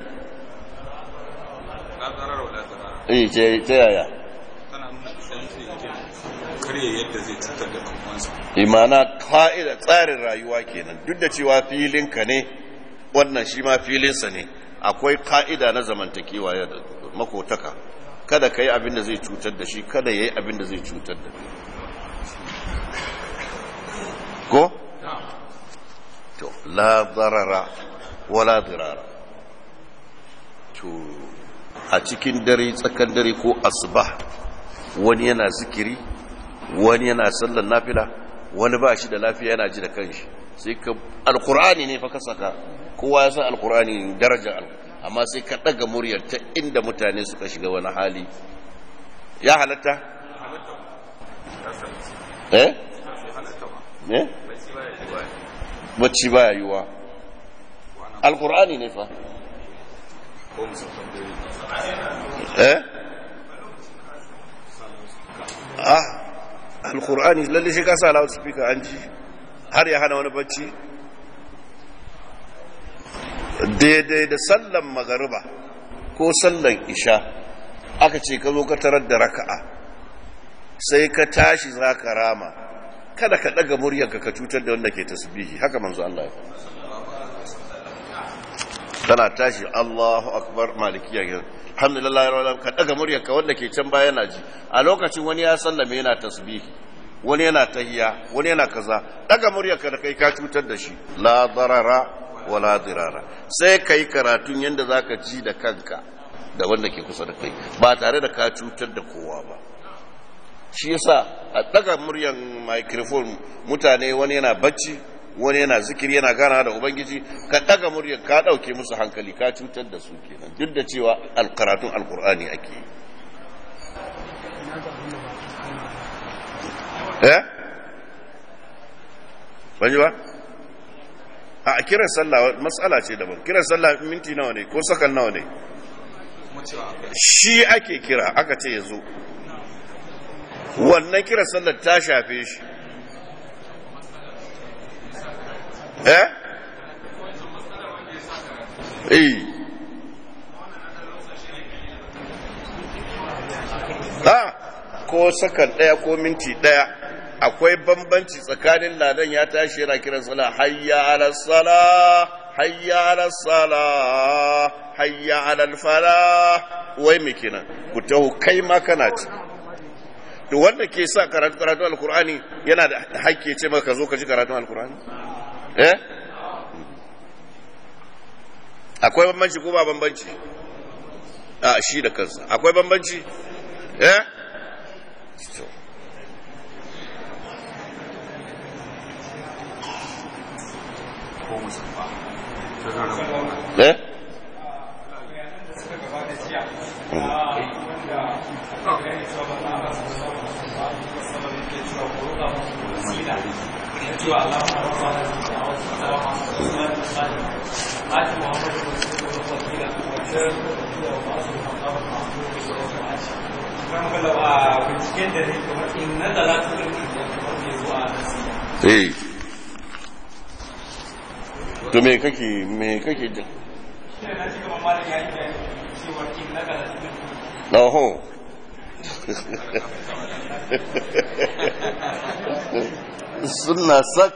eh ce ta yaya karye yadda zai cutar da kanwansa imana ka'ida tsarin rayuwa kenan duk da cewa filinka ne wannan shi ma filinsa ne akwai ka'ida na zamantakewa ya makotaka kada ka yi abin da zai cutar da shi kada ya yi abin da zai cutar da ko? to la zarara wala dirara to a cikin dare tsakan dare ko asuba wani yana zikiri wani yana sallar nafila wani ba shi da lafiya yana ji da kanshi sai ka alkur'ani ne fa ka saka kowa ya san alkur'ani darajar amma sai ka daga muryar ta inda mutane suka shiga wani hali ya halatta eh eh bacci baya yiwa alkur'ani ne fa eh ah alkur'ani lalle shi ka sa loudspeaker an ji har ya hana wani bacci daidai da sallan magariba ko sallan isha aka ce ka zo ka tarar da raka'a sai ka tashi za ka rama kada ka daga muryarka ka cutar da wanda ke tasbihi haka manzo Allah ya kana tashi Allahu akbar malikiya ke alhamdulillah rabbil ka daga muryarka wanda ke can baya yana ji a lokacin wani ya sallame yana tasbihi wani yana tahiya wani yana kaza daga muryarka da kai ka cutar da shi la darara wala dirara sai kai karatun yanda zaka ji da kanka da wanda ke kusa da kai ba tare da ka cutar da kowa ba shi yasa a daga muryan microphone mutane wani yana bacci wani yana zikiri yana gana da ubangiji ka daga muryan ka dauke musu hankali ka cutar da su kenan duk da cewa alkaratun alkur'ani ake yi eh ban ji ba a kiran sallah matsala ce daban kiran sallah minti nawa ne ko sakan nawa ne shi ake kira aka ce ya zo wannan kiran sallar ta shafe shi eh eh ha ko sakan daya ko minti daya akwai bambanci tsakanin ladan ya tashi yana kiran sala hayya ala sala hayya ala sala hayya ala fala wai me kenan ku taho kai ma kana ci to wanda ke sa karatu karatu alqur'ani yana da hakki ce maka zo ka ji karatu alqur'ani eh akwai bambanci ko ba bambanci a shi da kansa akwai bambanci eh eh eh to me kake me kake jin Oho. Suna sak.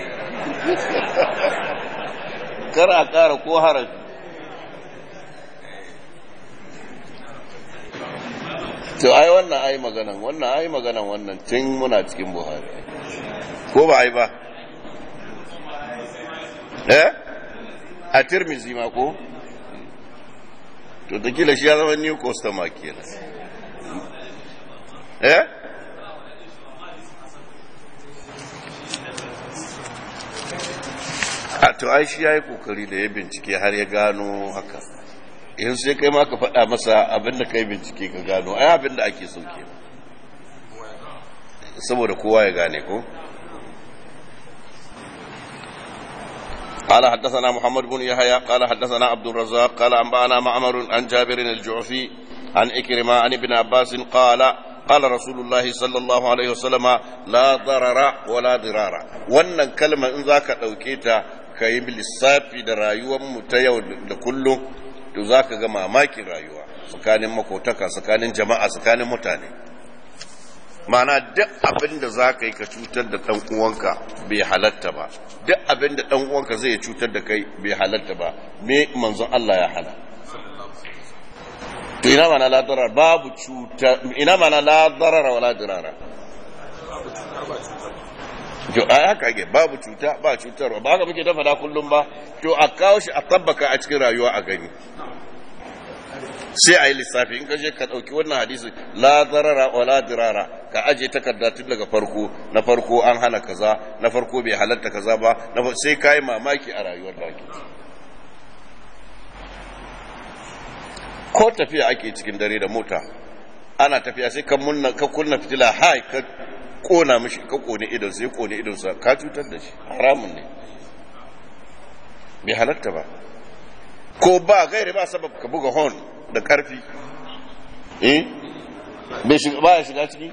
Kar a ƙara ko harafi. To, ai wannan ai maganan, wannan ai maganan wannan tun muna cikin Buhari. Ko ba ai ba? Eh? A Tirmizi ma ko? to da kila shi ya zama new customer kenan eh a to ai shi ya yi kokari da ya bincike har ya gano haka in sai kai ma ka faɗa masa abinda kai bincike ka gano ai abinda ake so ke saboda kowa ya gane ko قال حدثنا محمد بن يحيى قال حدثنا عبد الرزاق قال أنبأنا معمر عن جابر الجعفي عن إكرمة عن ابن عباس قال قال رسول الله صلى الله عليه وسلم لا ضرر ولا ضرار wannan kalma in zaka dauke ta kai lissafi da rayuwar mu ta yau da kullum to zaka ga mamakin rayuwa tsakanin makotaka tsakanin jama'a tsakanin mutane mana duk abin da za ka yi ka cutar da ɗan uwanka bai halatta ba duk abin da ɗan uwanka zai cutar da kai bai halatta ba me manzon Allah ya hana to ina mana la darar babu cuta ina mana la darara wala dirara to a haka ke babu cuta ba cutarwa ba haka muke ta faɗa kullum ba to a kawo shi a tabbaka a cikin rayuwa a gani sai a yi lissafi in ka je ka ɗauki wannan hadisi la zarara wa la dirara ka aje takarda tun daga farko na farko an hana kaza na farko bai halatta kaza ba sai ka yi mamaki a rayuwar da ake ko tafiya ake cikin dare da mota ana tafiya sai ka munna ka kunna fitila hai ka kona mishi ka kone idon sai kone idon sa ka cutar da shi haramun ne bai halatta ba ko ba gairi ba sabab ka buga horn da karfi eh bai shiga ba ya shiga ciki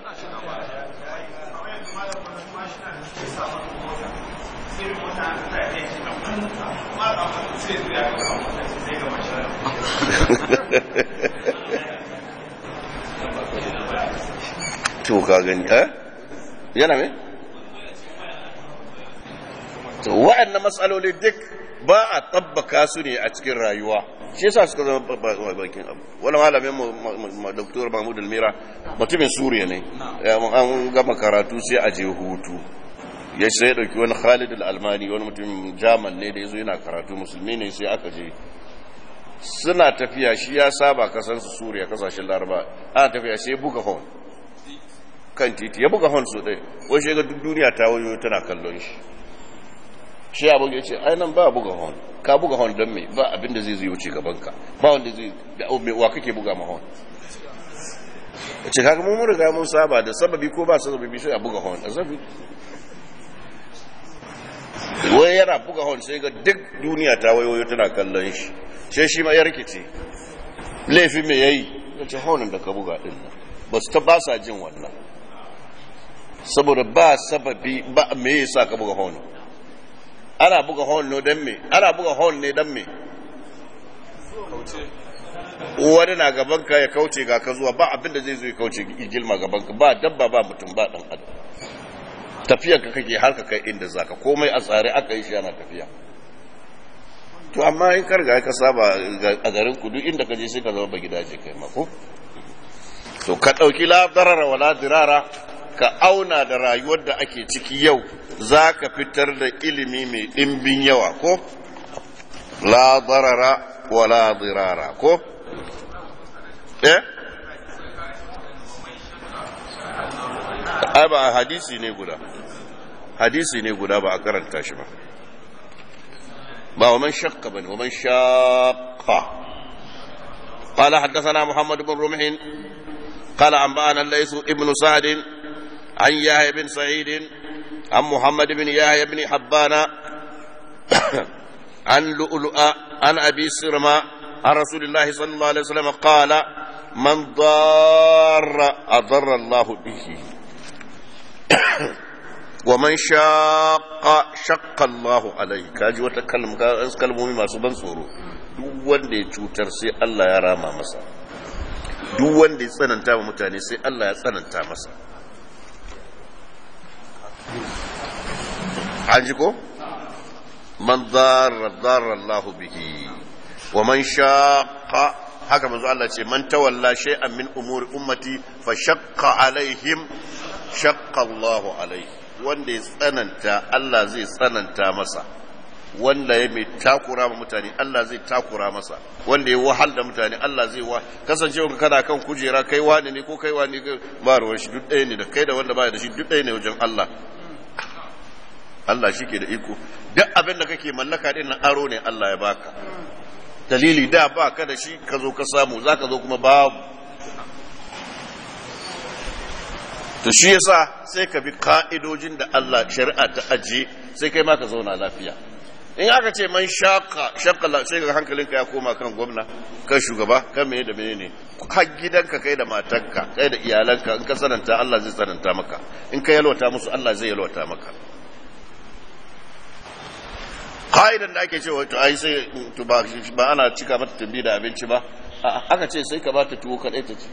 to ka gani eh yana me to wa'annan matsaloli duk ba a tabbaka su ne a cikin rayuwa shi yasa suka zama bakin abu wani malamin mu doktor mahmud almira mutumin suriya ne an gama karatu sai a je hutu ya sai ya dauki wani khalid al-almani wani mutumin jaman ne da yazo yana karatu musulmi ne sai aka je suna tafiya shi ya saba kasan su suriya kasashen laraba ana tafiya sai buga hon kan titi ya buga hon so ɗaya wai shi ga duk duniya ta wayo tana kallon shi shi abin ya ce ai nan ba buga hon ka buga hon don me ba abin da zai zai wuce gaban ka ba wanda zai da me wa kake buga ma hon ya ce kaga mun riga mun saba da sababi ko ba sababi sai a buga hon a zabi wai yana buga hon sai ga duk duniya ta wayoyo tana kallon shi sai shi ma ya rikice laifi me yayi ya ce honin da ka buga din nan ba su ta ba sa jin wannan saboda ba sababi ba me yasa ka buga hon ana buga hon ne dan me ana buga hon ne dan me wani na gaban ka ya kauce ga ka zuwa ba abinda zai zo ya kauce gilma gaban ka ba dabba ba mutum ba dan adam tafiyar ka kake har ka kai inda zaka komai a tsare aka yi shi ana tafiya to amma in karga ka saba a garin ku duk inda ka je sai ka zama ba gidaje kai mako to ka dauki la darara wala dirara ka auna da rayuwar da ake ciki yau zaka fitar da ilimi mai dimbin yawa ko la darara wala dirara ko eh ai ba hadisi ne guda hadisi ne guda ba a karanta shi ba ba wa man shakka bane wa man shaqqa قال حدثنا محمد بن رمح قال أنبأنا الليث ابن سعد عن يحيى بن سعيد عن محمد بن يحيى بن حبان عن لؤلؤ عن أبي سرمة عن رسول الله صلى الله عليه وسلم قال من ضار أضر الله به ومن شاق شق الله عليه kaji wata kalmomi masu ban tsoro duk wanda ya cutar sai Allah ya rama masa duk wanda ya tsananta wa mutane sai Allah ya tsananta masa an ji ko man darra darra Allah bihi wa man shaqa haka manzo Allah ce man tawalla shay'an min umuri ummati fa shaqqa alaihim shaqqa Allahu alaihi wanda ya tsananta Allah zai tsananta masa wanda ya mai takura ma mutane Allah zai takura masa wanda ya wahal da mutane Allah zai wa kasancewa ka kana kan kujera kai wani ne ko kai wani ba ruwan shi duk ɗaya ne da kai da wanda baya da shi duk ɗaya ne wajen Allah Allah shi ke da iko duk abin da kake mallaka din nan aro ne Allah ya baka dalili da ba ka da shi ka zo ka samu za ka zo kuma babu to shi yasa sai ka bi ka'idojin da Allah shari'a ta ajiye sai kai ma ka zauna lafiya in aka ce man shaka shaka sai ga hankalinka ya koma kan gwamna kan shugaba kan mene da mene ne har gidanka kai da matanka kai da iyalanka in ka sananta Allah zai sananta maka in ka yalwata musu Allah zai yalwata maka ka'idan da ake cewa to ai sai to ba ba ana cika mata tambi da abinci ba aka ce sai ka ba ta tuwo kadai ta ci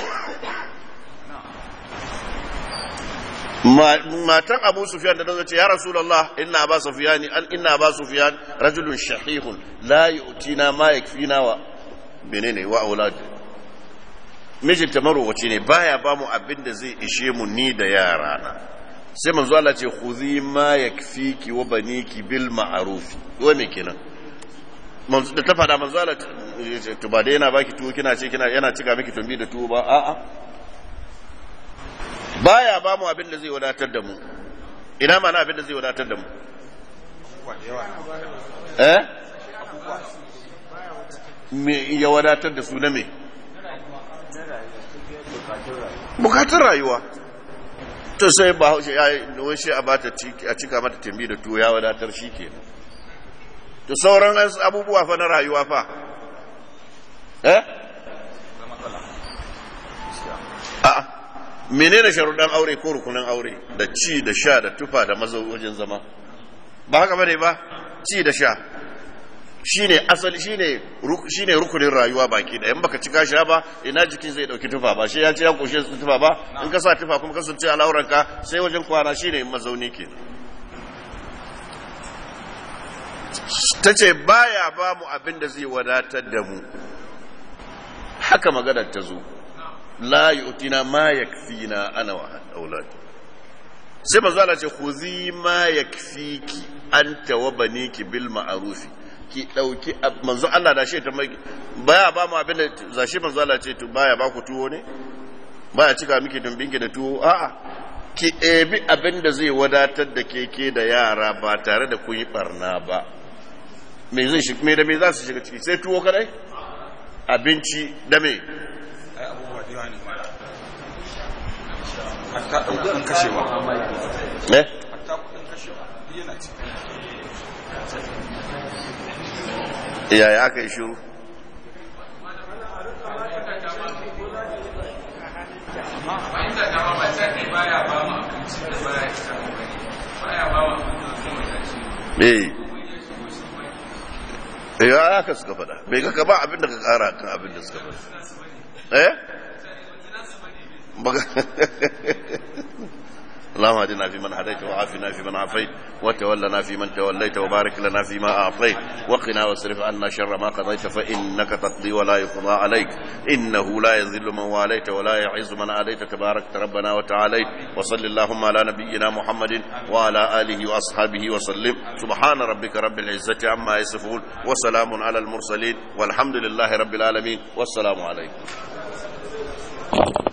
matan abu sufyan da ta ce ya rasulullah inna ba sufyan an inna ba sufyan rajulun shahihun la yu'tina ma yakfina wa menene wa aulad mijinta marowaci ne baya ba mu abin da zai ishe mu ni da yara na sai manzo Allah ce khudhi ma yakfiki wa baniki bil ma'ruf wa me kenan manzo da ta fada manzo Allah to ba dai yana baki tuwo kina ce kina yana cika miki tumbi da tuwo ba a'a baya ba mu abin da zai wadatar da mu ina mana abin da zai wadatar da mu eh me ya wadatar da su na me bukatun rayuwa to sai ba haushe ya yi shi a bata a cika mata tambi da tuwo ya wadatar shi ke to sauran abubuwa fa na rayuwa fa eh a'a menene sharuɗan aure ko rukunin aure da ci da sha da tufa da wajen zama ba haka bane ba ci da sha shine asali shine shine rukunin rayuwa baki da in baka cika sha ba ina jikin zai dauki tufa ba shi ya ce ya koshe su tufa ba in ka sa tufa kuma kasance al'auranka sai wajen kwana shine mazauni ke ta ce baya ba mu abin da zai wadatar da mu haka maganar ta zo la yu'tina ma yakfina ana wa aulad sai manzo Allah ce khuzi ma yakfiki anta wa baniki bil ma'ruf ki dauki manzo Allah da shi ta mai baya ba mu abin da zashi manzo Allah ce to baya ba ku tuwo ne ba a cika miki dumbinki da tuwo a'a ki ɗebi abin da zai wadatar da keke da yara ba tare da kun yi barna ba me zai shi me da me za su shiga ciki sai tuwo kadai abinci da me ai abubuwa da yawa ne mala hatta ɗan kashewa eh hatta kuɗin kashewa duk yana ciki yaya aka yi shiru ba inda dama ba ta kai baya ba mu abincin da baya isa mu bane baya ba mu abin da zai wadace mu eh eh ya aka suka faɗa bai ga ka ba abin da ka ƙara kan abin da suka faɗa eh Baka- اللهم اهدنا فيمن هديت وعافنا فيمن عافيت وتولنا فيمن توليت وبارك لنا فيما اعطيت وقنا واصرف عنا شر ما قضيت فانك تقضي ولا يقضى عليك انه لا يذل من واليت ولا يعز من عاديت تبارك ربنا وتعاليت وصل اللهم على نبينا محمد وعلى اله واصحابه وسلم سبحان ربك رب العزه عما يصفون وسلام على المرسلين والحمد لله رب العالمين والسلام عليكم